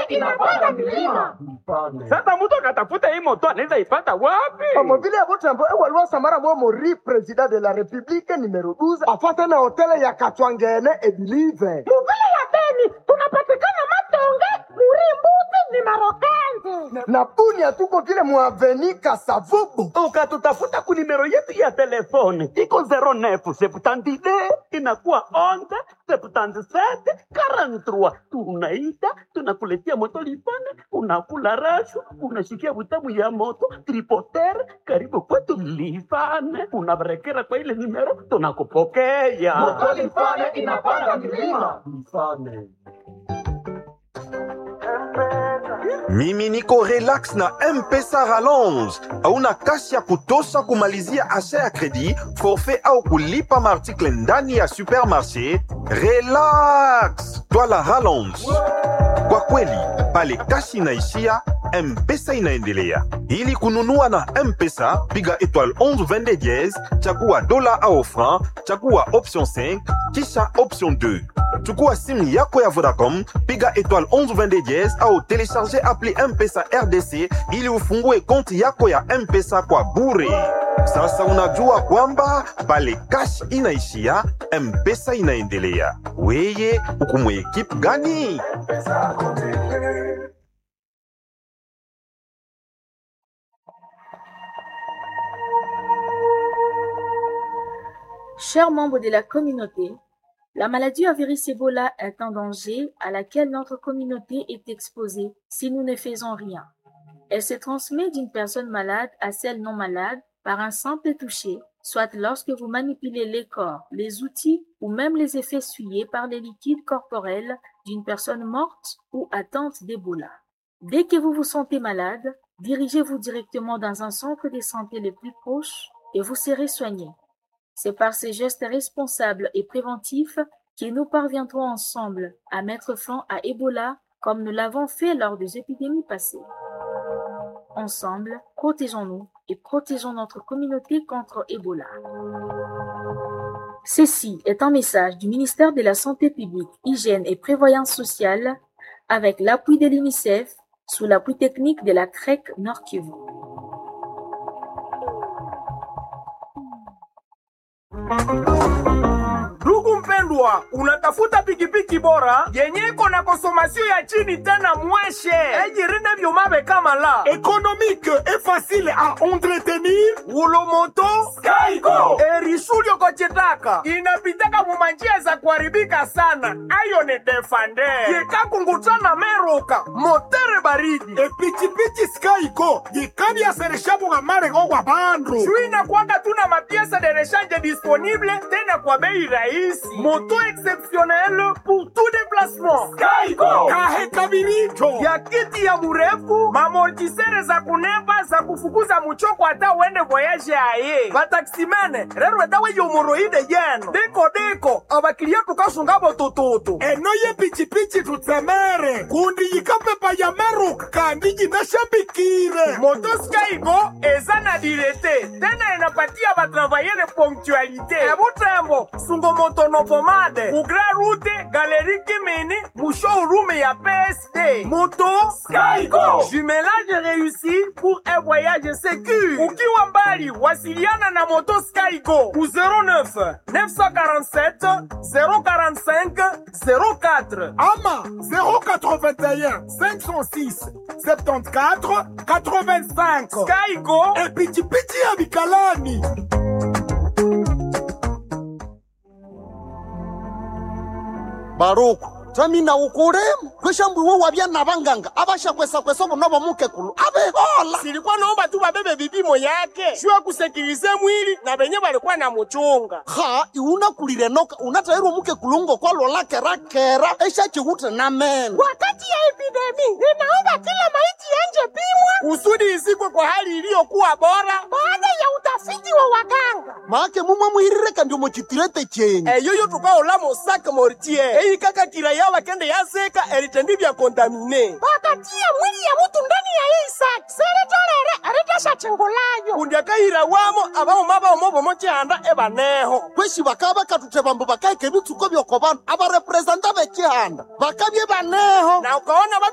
inapanda milima. Sasa mtu akatafuta hii moto anaweza ipata wapi? Omo vile abotambo ewaliwa samara mwa mori president de la republique numero 12 afate na hotele ya Katwangene Ebilive. Muvile ya Beni tunapatikana Matonge, Murimbuzi ni Marokanzi. Na Bunia tuko vile muaveni Kasavubu. Ukatutafuta ku nimero yetu ya telefone iko 09 72 inakuwa 11 77 43. Tunaita tunakuletea moto lipande, unakula rashu, unashikia butamu ya moto tripoter karibu kwetu Lifane, unabarekera kwa ile nimero, tunakupokea Moto Lifane inapanda milima. Lifane. mimi niko relax na mpesa rallonge hauna kasi ya kutosha kumalizia asha ya kredi forfait au kulipa maartikle ndani ya supermarché relax twala rallonge kwa kweli pale kasi inaishia mpesa inaendelea ili kununua na mpesa piga étoile 11 22 diez chagua dola au franc chagua option 5 kisha option 2 chukua simu yako ya vodacom piga étoile 11 22 diez au telecharge appli mpesa rdc ili ufungue konti yako ya mpesa kwa bure sasa unajua kwamba pale cash inaishia mpesa inaendelea weye ukumwe ekipe gani Chers membres de la communauté, la maladie à virus Ebola est un danger à laquelle notre communauté est exposée si nous ne faisons rien. Elle se transmet d'une personne malade à celle non malade par un simple toucher, soit lorsque vous manipulez les corps, les outils ou même les effets essuyés par les liquides corporels d'une personne morte ou atteinte d'Ebola. Dès que vous vous sentez malade, dirigez-vous directement dans un centre de santé le plus proche et vous serez soigné. C'est par ces gestes responsables et préventifs que nous parviendrons ensemble à mettre fin à Ebola comme nous l'avons fait lors des épidémies passées. Ensemble, protégeons-nous et protégeons notre communauté contre Ebola. Ceci est un message du ministère de la Santé publique, Hygiène et Prévoyance sociale avec l'appui de l'UNICEF sous l'appui technique de la CREC Nord Kivu. Ndugu mpendwa, unatafuta pikipiki bora yenye iko na konsomasio ya chini tena mweshe ejirinde vyuma kama la économique et facile à entretenir ulomoto skaiko erishulyo kochitaka inapitaka mumanjia za kuharibika sana ayo ni defande yekakungutana meruka motere baridi epichipichi skaiko yikavyasereshabuga marego gwa bandu juu inakwanga tuna mapiesa de rechange disponible tena kwa bei rahisi moto exceptionnel pour tout déplacement skaiko kahe kabiricho ya kiti ya murefu mamortisere za kunemba za kufukuza muchoko hata uende voyage aye vataksimene rero edawe yomoroide yeno deko deko abakilia tukasungabo tututu eno ye pichipichi tutsemere kundi yikapepa ya meruka kandi jinashambikire motoskaiko eza na direte tena enapatia batravayere ponctualité ebutembo sungomotonopomade ugra rute galeri kimini mushowroom ya psd moto skaiko jumelage réussi pour un voyage sécur ukiwa mbali wasiliana na moto skaiko ku 09 947 045 04 ama 081 506 74 85 skaiko epichipichi ya bikalani baruku twamina ukuremu kwishambwiwe wabya na banganga abashakwesa-kwesa obunobo mukekulu abehola silikuwa naomba tu babebe vipimo yake juu ya kusekirize mwili na benye balikuwa na muchunga ha iunakulile noka unatairwa mukekulu ngokwalola kera eshachihuta na meno Wakati ya epidemi, ninaomba kila maiti yanje pimwa kusudi izikwe kwa hali iliyokuwa bora baada ya utafiti wa waganga. make mumwe muhirire kandi omuchitirete chenyu eyoyo tukaola mosaka mortier eyikakakila yawa kende yazeka eritendi bya kontamine Wakatia mwili ya mutu ndani ya hii saki seretolere eritashachingulayo kundi akayira wamo abamoma baomo bomo chihanda ebaneho kweshi bakaba bakatuthe bambu bakaike ebitsuko byoko bandu abarepresenta bekihanda bakabye baneho na ukaona batu